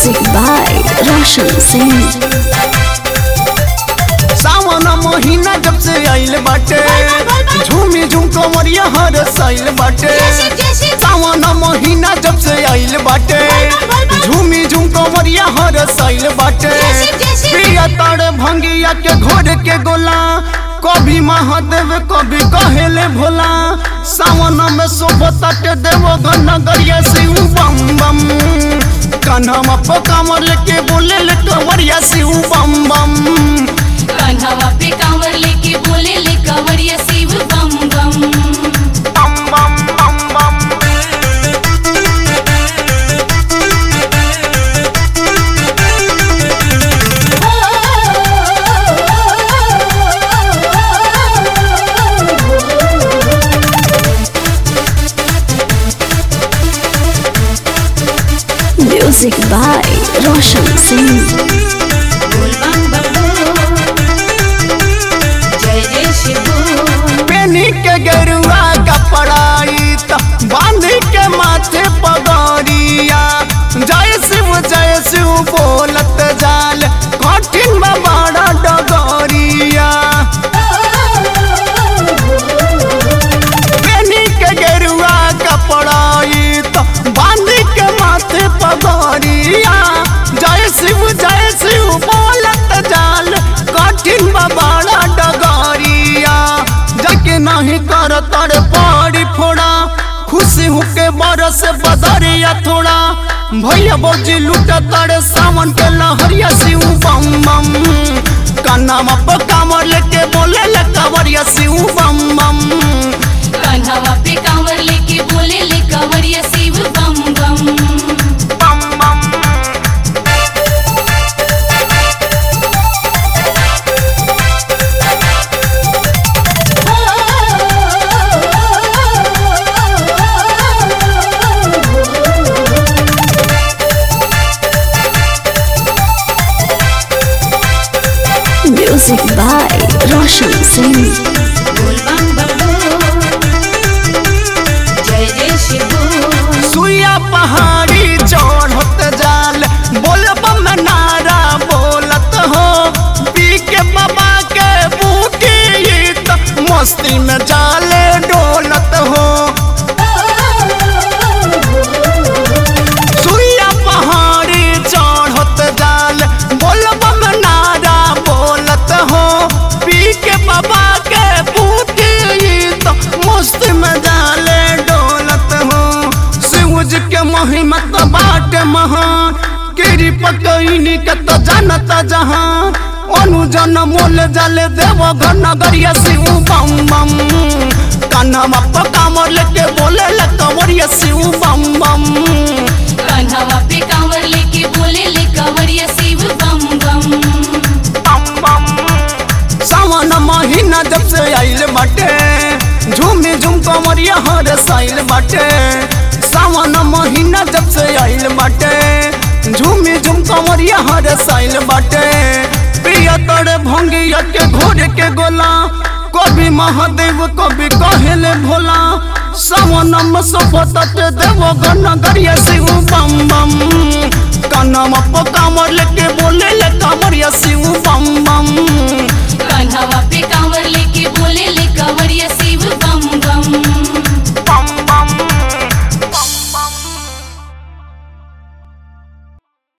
Music by Roshan Singh. सावन महीना जब से आइल बाटे झूमी झूम कमरिया हर साइल बाटे सावन महीना जब से आइल बाटे झूमी झूम कमरिया हर साइल बाटे प्रिया तारे भंगिया के घोड़ के गोला कभी महादेव कभी कहेले भोला सावन में शोभता के देव नगरिया शिव बम बम कान्हा पकामर लेके बोले ले कंवरिया शिव बम बम कान्हावा पे कांवर लेके बोले ले कंवरिया शिव बम बम बम बम बम बम Music by Roshan Singh. बोल बम बम बोल। जय जय शिव बोल। पेनी के गेरुआ कपड़ाई त बांध के माथे पगड़िया जय शिव जय शिव बोलत जाल कठिन बा बड़ा डगरिया पेनी के गेरुआ कपड़ाई त बांध के माथे पगड़िया जय शिव जय शिव बोलत जाल कठिन बा बड़ा डगरिया जके नहीं कर तर पड़ी फोड़ा खुशी होके बरस बदरिया थोड़ा भैया बौजी लूट तर सावन के लहरिया शिव बम बम कान्हा पर कामर लेके बोले ले कंवरिया शिव बम बम कान्हावा पे कांवर लेके बोले ले कंवरिया शिव बम बम बम बम Music by Roshan Singh. बोल बम बम बोल। जय जय शिव बोल। सुइया पहाड़ी चढ़त जाल बोलब में नारा बोलत हो पी के बाबा के बूटी त मस्ती में जाले डोलत हो सुइया पहाड़ी चढ़त जाल बोलब में नारा बोलत हो पी के बाबा के बूटी त मस्ती में जाले डोलत हो शिवज के महिमा तो बाट महान गिरी पकईनी के तो जानत जहां अनुजन मोल जाले देव घर नगरिया शिव बम बम कान्हा पर कामर लेके बोले ले कंवरिया शिव बम बम कान्हावा पे कांवर लेके बोले ले कंवरिया शिव बम बम बम बम सावन महीना जब से आइल बाटे झूमी झूम कमरिया हर साइल बाटे सावन महीना जब से आइल बाटे झूमी झूम कमरिया हर साइल बाटे प्रिया तोरे भंगिया के घोड़े के गोला कभी महादेव कभी कहेले भोला सावन में सोफत देव गनगरिया शिव बम बम कान्हा पर कामर लेके बोले ले कामरिया शिव बम बम